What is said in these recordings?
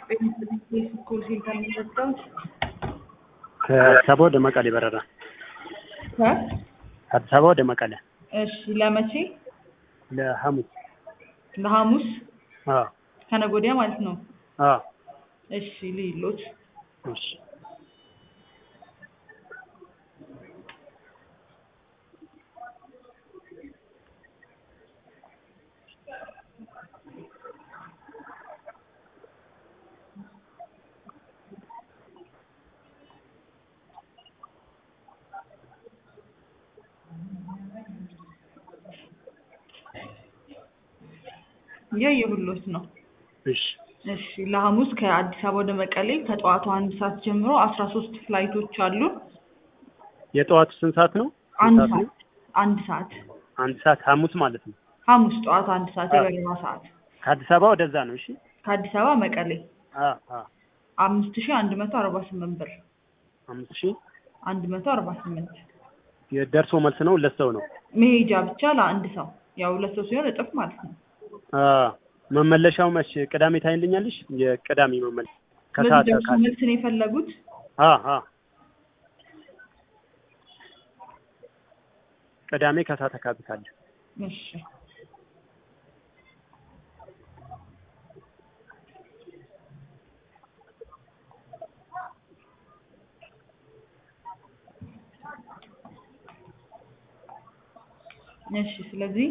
ስኩል ሴንተር የሚሰጠው ከአዲስ አበባ ወደ መቀሌ በረራ ከአዲስ አበባ ወደ መቀሌ እሺ ለመቼ ለሐሙስ ለሐሙስ አዎ ከነገ ወዲያ ማለት ነው አዎ እሺ ልይሎት እሺ እያየሁሎት ነው እሺ እሺ ለሐሙስ ከአዲስ አበባ ወደ መቀሌ ከጠዋቱ አንድ ሰዓት ጀምሮ አስራ ሶስት ፍላይቶች አሉ የጠዋቱ ስንት ሰዓት ነው? አንድ ስንት ሰዓት ነው? ሰዓት አንድ ሰዓት አንድ ሰዓት ሐሙስ ማለት ነው። ሐሙስ ጠዋት አንድ ሰዓት አዎ። የበረራ ሰዓት ከአዲስ አበባ ወደዛ ነው። እሺ ከአዲስ አበባ መቀሌ አዎ አዎ አምስት ሺህ አንድ መቶ አርባ ስምንት ብር አምስት ሺህ አንድ መቶ አርባ ስምንት የደርሶ መልስ ነው። ሁለት ሰው ነው። መሄጃ ብቻ ለአንድ ሰው ያው ሁለት ሰው ሲሆን እጥፍ ማለት ነው አዎ መመለሻው መቼ? ቅዳሜ ታይልኛለሽ? የቅዳሜ መመለስ በዚህ ከሰዓት ደርሶ አካል መልስ ነው የፈለጉት አዎ አዎ ቅዳሜ ከሰዓት አካባቢ ካለ እሺ እሺ ስለዚህ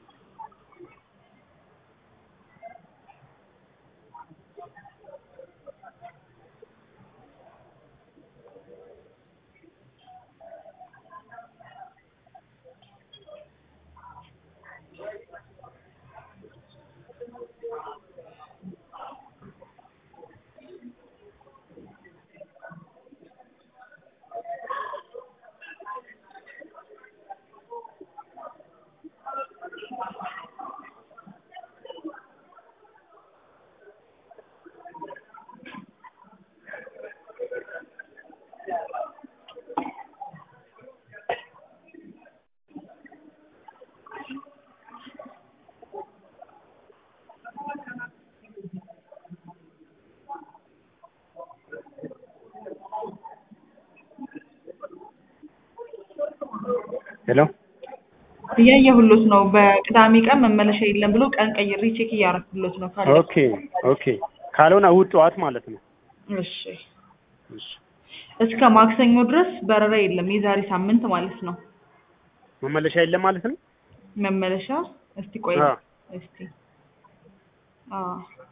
ሄሎ እያየሁሎት ነው በቅዳሜ ቀን መመለሻ የለም ብሎ ቀን ቀይሬ ቼክ እያረኩሎት ነው ካለ ኦኬ ኦኬ ካልሆነ እሑድ ጠዋት ማለት ነው። እሺ እሺ እስከ ማክሰኞ ድረስ በረራ የለም የዛሬ ሳምንት ማለት ነው መመለሻ የለም ማለት ነው። መመለሻ እስቲ ቆይ አዎ እስቲ አዎ